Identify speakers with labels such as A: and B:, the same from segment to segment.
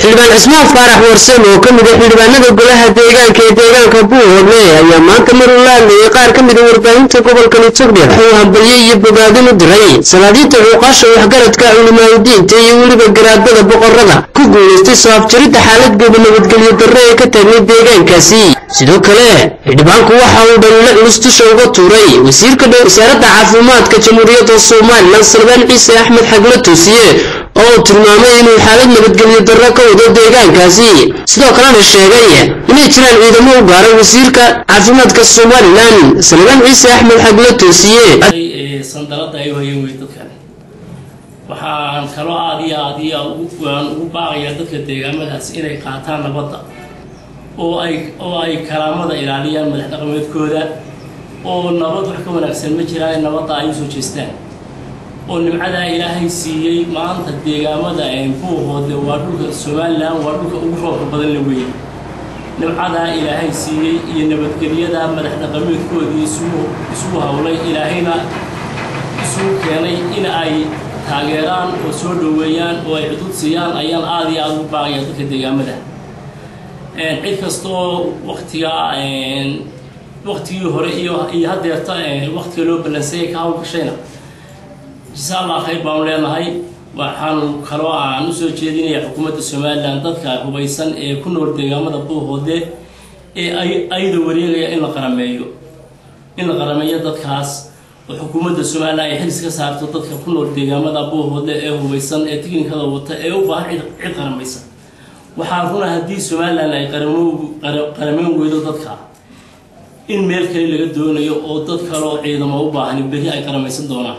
A: xildhibaan cismaan faarax warsan oo ka mid a xildhibaanada golaha deegaanka ee deegaanka buuhoodle ayaa maanta maruu la hadlayay qaar ka mid a warbaahinta gobolkani togdheer wuxuu hambalye iyo bogaadin u diray salaadiinta xuuqaasha waxgaradka culimaadudiinta iyo weliba garaadada boqorada ku guulaystay soo afjaridda xaaladgeeda nabadgelyo darre ee ka tagnay deegaankaasi sidoo kale xildhibaanku waxa uu dhaliilo culus dusha uga tuuray wasiirka wasaaradda caafimaadka jamhuuriyadda somalilan salbaan ciise axmed xagle toosiye oo uu tilmaamay inuu xaalad nabadgelyo darro ka wado deegaankaasi sidoo kalena sheegay inay jiraan ciidamo u gaaray wasiirka caafimaadka somalilan salbaan ciise axmed xagle toosiye
B: sandalada ay hayeen wey dadkan waxaan kaloo aad iyo aad iyo aan ugu baaqayaa dadka deegaamadaas inay qaataan nabadda oo ay oo ay karaamada ilaaliyaan madax dhaqameedkooda oo nabad wax ka wanaagsan ma jiraan nabadda ay usoo jeestaan oo nimcadaa ilaahay siiyey maanta deegaamada buuhoodle waa dhulka somalilan waa dhulka ugu roobka badan la weeye nimcadaa ilaahay siiyey iyo nabadgelyada madax dhaqameedkoodii isugu isugu howlay ilaahayna isugu keenay in ay taageeraan oo soo dhoweeyaan oo ay cudud siiyaan ayaan aada iyo aada ugu baaqaya dadka deegaamada cid kastoo waktiga waktigii hore iyo iyo haddeerta waktiga loo ballansayay ka hawlgashayna jasa allah khayr baanu leenahay waxaanu kaloo aan usoo jeedinaya xukuumadda somalilan dadka hubaysan ee ku nool deegaamada buuhoodle ee ay ayda wareegaya in la qarameeyo in la qarameeyo dadkaas oo xukuumadda somalilan ay xilis ka saarto dadka ku nool deegaamada buuhoodle ee hubaysan ee tiknikada wata ee u baahan cid cid qaramaysa waxaa runa haddii somalilan ay qarameyn weydo dadka in meel kale laga doonayo oo dad kale oo ciidamo u baahani berri ay qaramaysan doonaan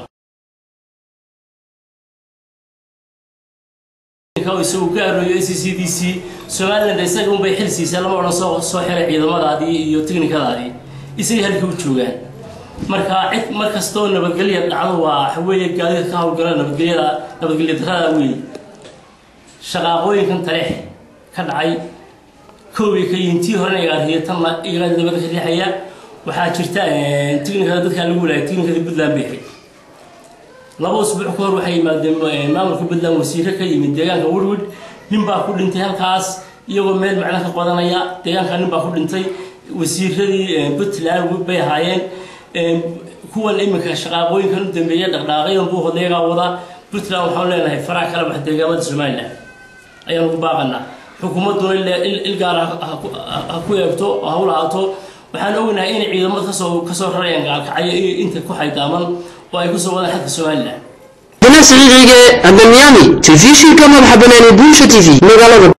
B: isagu ka aroyo c c d c somaliland isaga unbay xil siisay lama odhan soo soo xiray ciidamadaadii iyo tiknikadaadii isagay halkii u joogaan marka cid mar kastoo nabadgelya dhacdo waa waxweeye gaadida ka hawlgala nabadgelyada nabadgelya darada weeye shaqaaqooyinkan taleex ka dhacay koobay ka yihiin tii horena igaarhiya tanna igaa dabada ka riixaya waxaa jirta tiknikada dadkaa lagu walaayay tiknikadii puntland bay ahayd laba usbuuc ka hor waxay yimaadeen maamulka puntland wasiire ka yimid deegaanka wirwid nin baa ku dhintay halkaas iyagoo meel macno ka qodanaya deegaanka nin baa ku dhintay wasiiradii puntland bay ahaayeen kuwan iminka shaqaaqooyinkan u dambeeya dhaqdhaaqayan buu hodeegaa wada puntland waxaan leenahay faraha kala bax deegaamada somalilan ayaan ugu baaqanaa xukuumadduna il gaar ha ku eegto oo ha u lahaato waxaan ognahay inay ciidamada kasoo kasoo rarayaan gaalkacyo iyo inta ku xaydaaman oo ay kusoo wadaan xadka somalilan
A: dana siciid ciige adamyaami telefishinka madaxa banaani buusha t v magaalada